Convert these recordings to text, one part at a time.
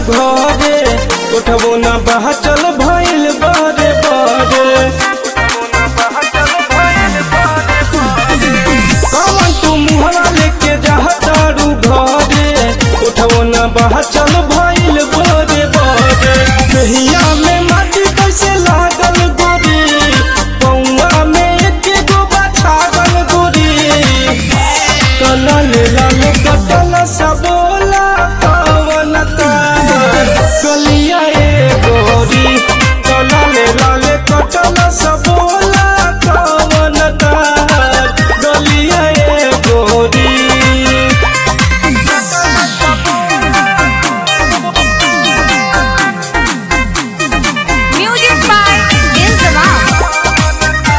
घरे उठबो ना बहचल भइल बारे बारे कमन तू मुहरा लेके जहतारू घरे उठबो ना बहचल भइल बारे बारे कहिया में माटी कैसे लागल गोरी पौआ में एक गो बछागल गोरी कलल लाल कटल सबोला पवन कलिया ए गोरी कलल लाल कटल सबोला पवन कलिया ए गोरी Music by Inzamam.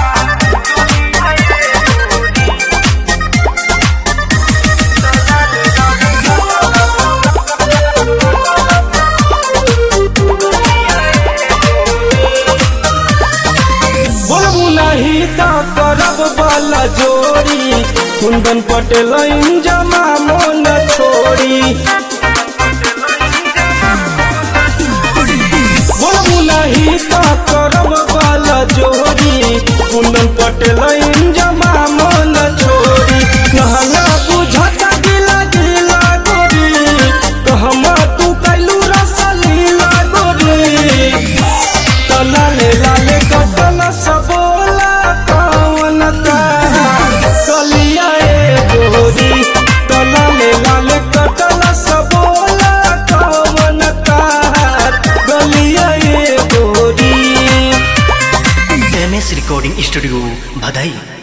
बोलबू नहीं तो करब वाला जोड़ी कुंदन पटेल जमा मन छोड़ी बोलबू नहीं तो करब वाला जोड़ी कुंदन पटेल जमा मन छोड़ी कहना बुझत गिला गिला गोरी कहमा तू कैलू रसलीला गोरी लाले लाले कटल सबोला कौन कलिया ए गोरी लाले लाले कटल सबोला कौन कलिया ए गोरी एम एस रिकॉर्डिंग स्टूडियो भदई